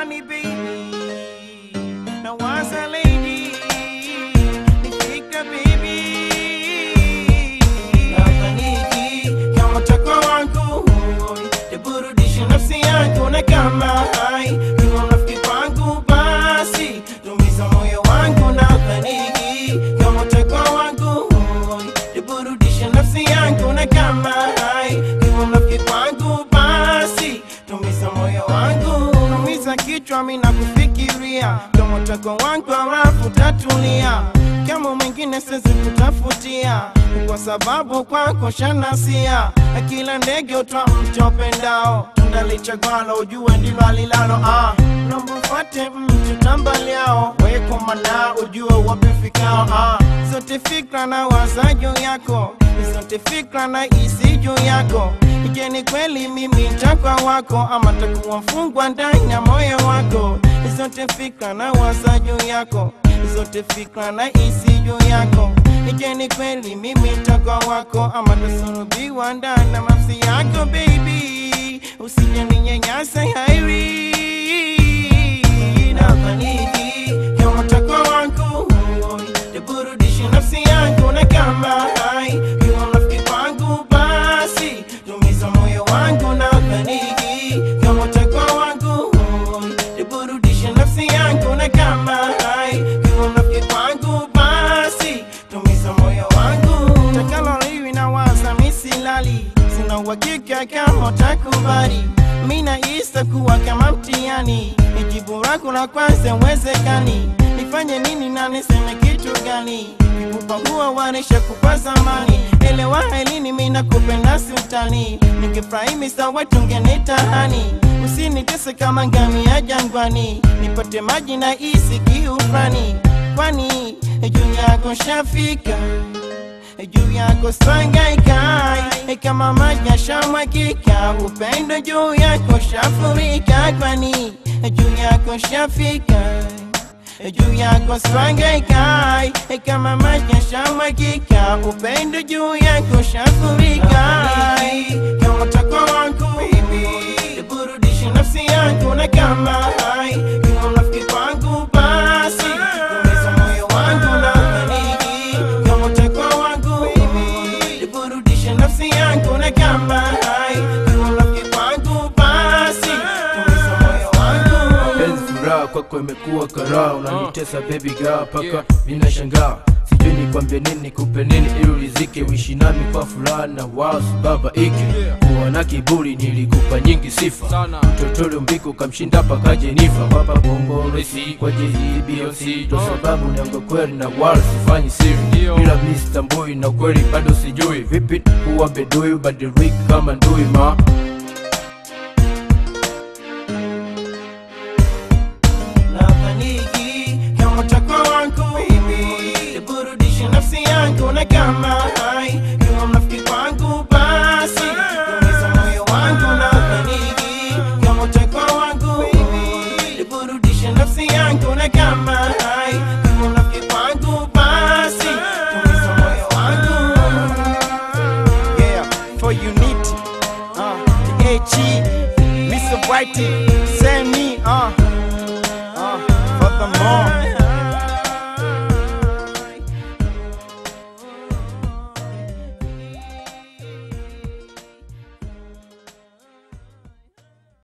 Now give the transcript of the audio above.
natamani baby na waza lady nifika baby nafaniki kama tako wangu niburudishe nafsi yangu na kama hai kiwa rafiki kwangu basi tumiza moyo wangu nafaniki kama tako wangu niburudishe nafsi yangu na kama hai kiwa rafiki kwangu basi tumiza moyo wangu numiza kichwa mina kufikiria kama tako wangu halafu tatulia kama mwingine siwezi kutafutia kwa sababu kwako shanasia kila ndege utwa mtu pendao ndalichagwalo ujue ndilo alilalo ah. nambufate mtu tambaliao weko mana ujue wapifikao ah. zote fikra na waza juu yako zote fikra na isi juu yako je ni kweli mimi takwa wako ama takuwa mfungwa ndani ya moyo wako zote fikra na waza juu yako zote fikra na isi juu yako je ni kweli mimi takwa wako ama tasulubiwa ndani na nafsi yako baby usije ninyanyasa hairi nafaniki kama takwa wangu niburudishe nafsi yangu na kama hai kiwa rafiki kwangu basi tumiza moyo wangu na faniki kama takwa wangu niburudishe nafsi yangu na kama hai kiwa rafiki kwangu basi tumiza moyo wangu takalo liwi na waza misilali sina uhakika kama utakubali mina isa kuwa kama mtihani ijibu lako la kwanza uwezekani nifanye nini na niseme kitu gani kikupa huwa wanisha kupa zamani elewa elini mina kupenda sultani nikifurahi sawa tungenitahani usinitese kama ngami ya jangwani nipate maji na isi kiufrani kwani juu yako shafika juu yako sangaikai kama maji yashamwagika upendo juu yako shafurika kwani juu yako shafika juu yako sangaikai kama maji yashamwagika upendo juu yako shafurika kama tako wangu burudishe nafsi yangu na kama hai kiwa rafiki kwangu basi tumiza moyo wangu na faniki kama tako wangu burudishe nafsi yangu na kama hai kiwa rafiki kwangu basi tumiza moyo wangu penzi furaha kwako imekuwa karaa unanitesa baby girl paka minashangaa sijui nikwambie nini nikupe nini ili ulizike uishi nami kwa furaha na wasu baba iki kuwa na kiburi nilikupa nyingi sifa mtotole umbiko kamshinda paka jenifa baba bongo resi kwa jei bioc ndo sababu niango kweli na wala sifanyi siri ila mi sitambui na kweli bado sijui vipi kuwa bedui badiriki kama ndui ma nafaniki kama takwa wangu niburudishe nafsi yangu na kama hai kiwa mnafiki kwangu basi tumiza moyo wangu nafaniki kama takwa wangu niburudishe nafsi yangu na kama hai kiwa mnafiki kwangu basi tumiza moyo wangu yeah for unity uh the AG Mr. Whitey say me uh uh, furthermore